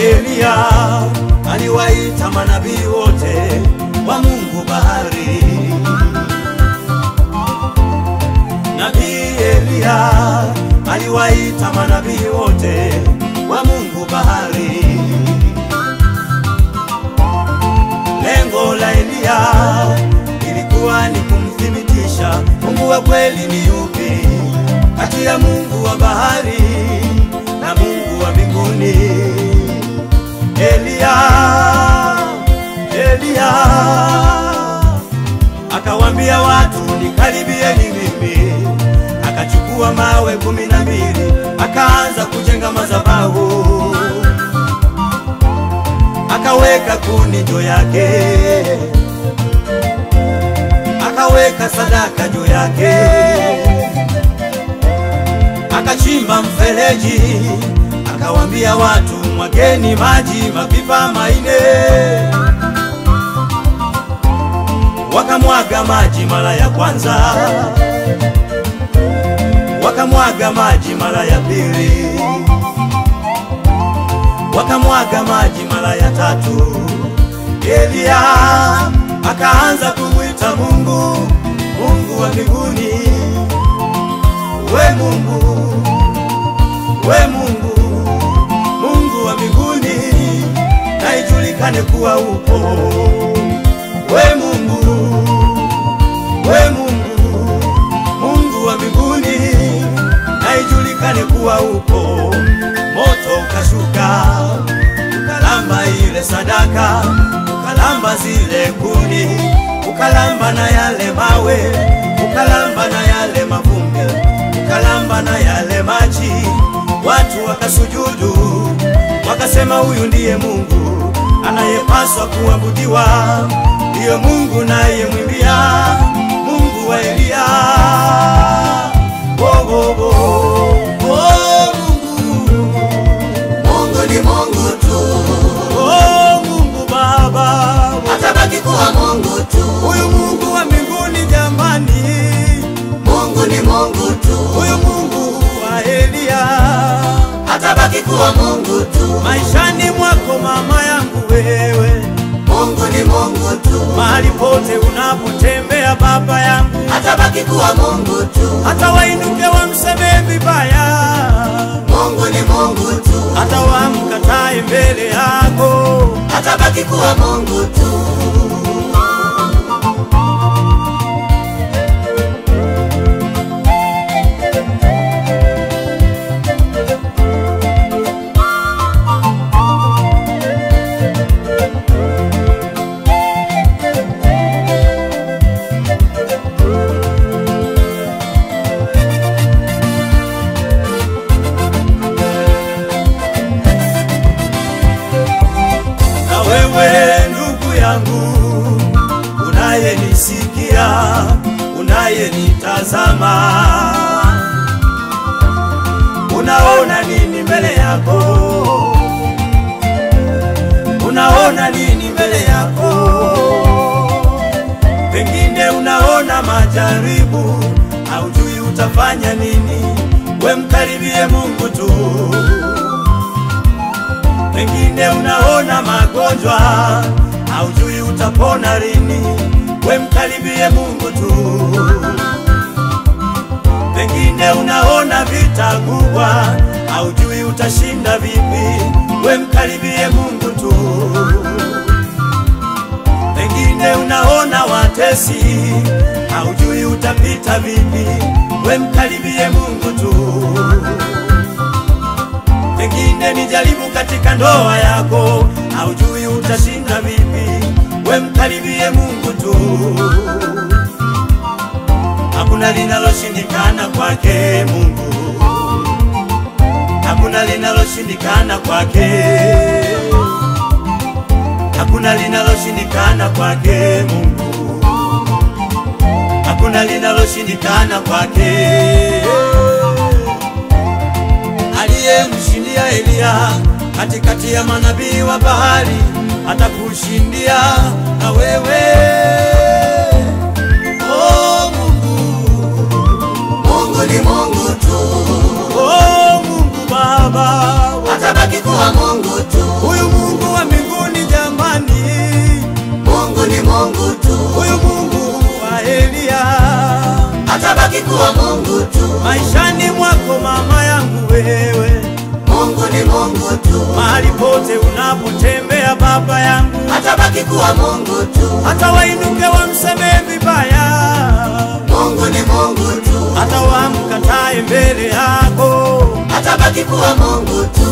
Eliya aliwaita manabii wote wa Mungu bahari. Nabii Eliya aliwaita manabii wote wa Mungu bahari. Lengo la Eliya ilikuwa ni kumthibitisha Mungu wa kweli ni yupi kati ya Mungu wa bahari na Mungu wa mbinguni. Eliya, Eliya akawambia watu nikaribieni mimi, akachukua mawe kumi na mbili akaanza kujenga madhabahu, akaweka kuni juu yake, akaweka sadaka juu yake, akachimba mfereji, akawambia watu mwageni maji mapipa maine wakamwaga maji mara ya kwanza, wakamwaga maji mara ya pili, wakamwaga maji mara ya tatu. Eliya akaanza kumwita Mungu, Mungu wa mbinguni, we Mungu, we Mungu, Mungu wa mbinguni, na ijulikane kuwa upo we Mungu, we Mungu, Mungu wa mbinguni, na ijulikane kuwa upo. Moto ukashuka ukalamba ile sadaka, ukalamba zile kuni, ukalamba na yale mawe, ukalamba na yale mavumbi, ukalamba na yale maji. Watu wakasujudu, wakasema huyu ndiye Mungu anayepaswa kuabudiwa, ndiyo Mungu naye mwimbia, Mungu wa Eliya. Oh, oh, oh. Oh, Mungu. Mungu ni Mungu tu, Oh, Mungu Baba, atabaki kuwa Mungu tu. huyu Mungu wa mbinguni jamani, Mungu ni Mungu tu, huyu Mungu wa Eliya, atabaki kuwa Mungu tu. maishani mwako mama yangu wewe, Mungu ni Mungu tu, mahali pote unapotembea baba yangu, atabaki kuwa Mungu tu. hata wainuke wamsemee vibaya, Mungu ni Mungu tu, hata wamkatae mbele yako, atabaki kuwa Mungu tu. na wewe ndugu yangu unayenisikia, unayenitazama, unaona nini mbele yako? Unaona nini mbele yako? Pengine unaona majaribu, haujui utafanya nini. We mkaribie Mungu tu pengine unaona magonjwa, haujui utapona lini. We mkaribie Mungu tu. Pengine unaona vita kubwa, haujui utashinda vipi. We mkaribie Mungu tu. Pengine unaona watesi, haujui utapita vipi. We mkaribie Mungu tu pengine ni jaribu katika ndoa yako, haujui utashinda vipi. We mkaribie Mungu tu, hakuna linaloshindikana kwake Mungu, hakuna linaloshindikana kwake, hakuna linaloshindikana kwake Mungu, hakuna linaloshindikana kwake aliyemshindia Eliya katikati ya manabii wa bahari atakushindia na wewe. Oh Mungu, Mungu ni Mungu tu, oh Mungu Baba, atabaki kuwa Mungu tu. huyu atabaki kuwa Mungu tu. maishani mwako mama yangu wewe, Mungu ni Mungu tu, mahali pote unapotembea baba yangu, atabaki kuwa Mungu tu. hata wainuke wamsemee vibaya, Mungu ni Mungu tu, hata wamkatae mbele yako, atabaki kuwa Mungu tu.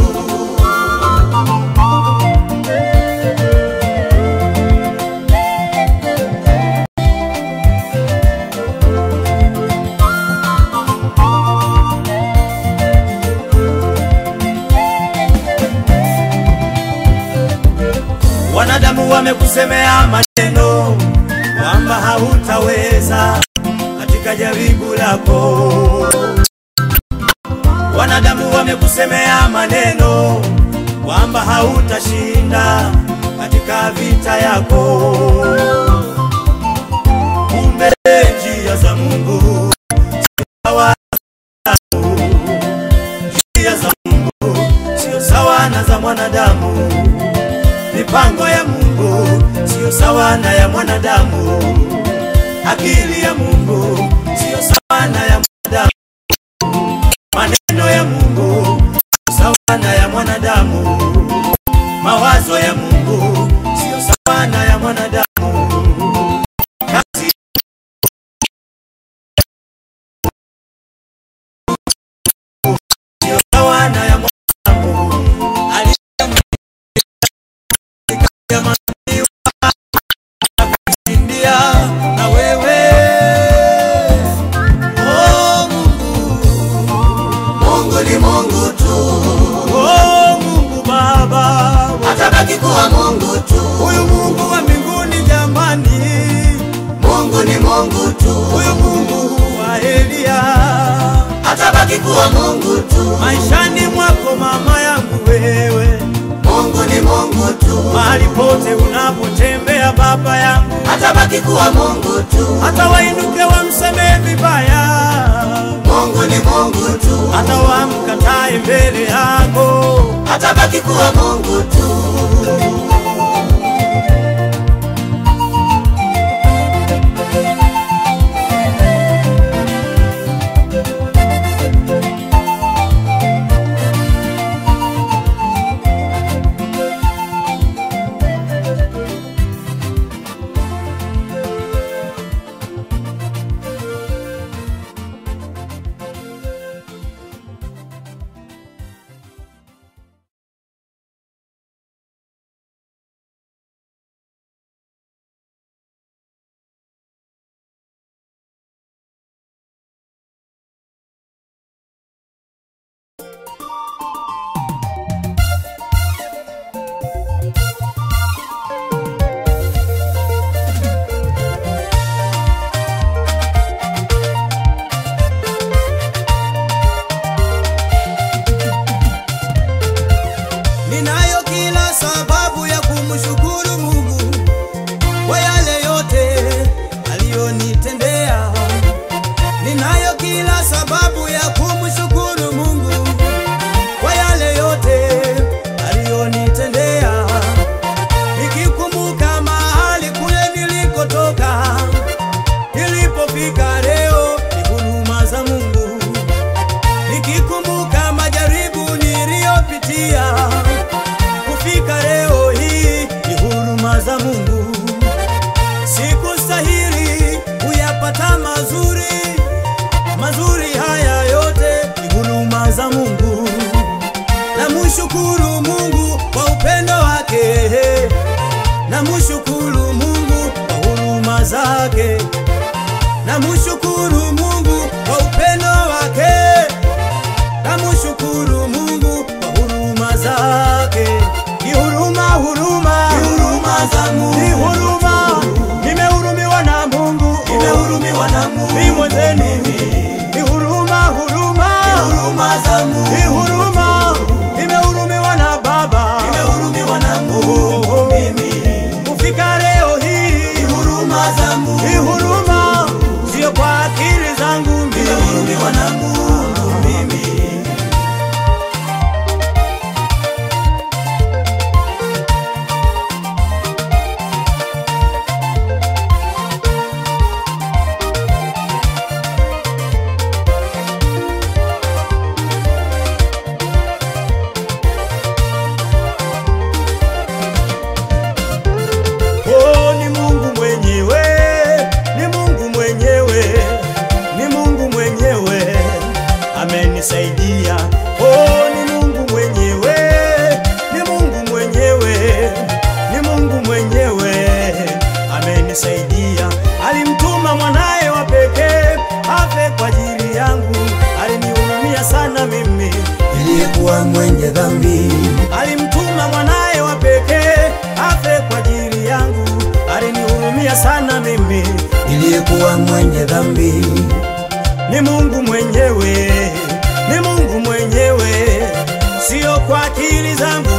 wanadamu wamekusemea maneno kwamba hautaweza katika jaribu lako. Wanadamu wamekusemea maneno kwamba hautashinda katika vita yako. Kumbe njia za Mungu sio sawa na zangu. njia za Mungu sio sawa na za mwanadamu. Mipango ya Mungu sio sawa na ya mwanadamu. Akili ya Mungu sio sawa na ya mwanadamu. Maneno ya Mungu sio sawa na ya mwanadamu. Mawazo ya Mungu sio sawa na ya mwanadamu. Kazi sio sawa na ya mwanadamu. Aliyeaminiwa na wewe oh Mungu, Mungu ni Mungu tu, oh Mungu Baba, atabaki kuwa Mungu tu. huyu Mungu wa mbinguni jamani, Mungu ni Mungu tu, huyu Mungu wa Elia, atabaki kuwa Mungu tu. maishani mwako mama yangu wewe, Mungu ni Mungu tu, mahali pote unapotembea baba yangu, atabaki kuwa Mungu tu. hata wainuke wamsemee vibaya, Mungu ni Mungu tu, hata wamkatae mbele yako, atabaki kuwa Mungu tu. Ninayo kila sababu ya kumshukuru Mungu kwa yale yote aliyonitendea. Ninayo kila sababu ya kumshukuru Mungu kwa yale yote aliyonitendea. Nikikumbuka mahali kule nilikotoka, nilipofika leo ni huruma za Mungu nikikumbuka majaribu niliyopitia kufika leo hii ni huruma za Mungu. Sikustahili kuyapata mazuri, mazuri haya yote ni huruma za Mungu. Namshukuru Mungu kwa upendo wake, namshukuru Mungu kwa huruma zake, namshukuru Mungu kwa upendo wake namshukuru Mungu kwa huruma zake. Ni huruma, huruma, Ni huruma za Mungu. ni huruma. Nimehurumiwa na Mungu, Nimehurumiwa na Mungu. Mimi mwenzenu. Ni huruma, huruma, Huruma za Mungu. ni huruma. Nimehurumiwa na kuwa mwenye dhambi. ni Mungu mwenyewe, ni Mungu mwenyewe, sio kwa akili zangu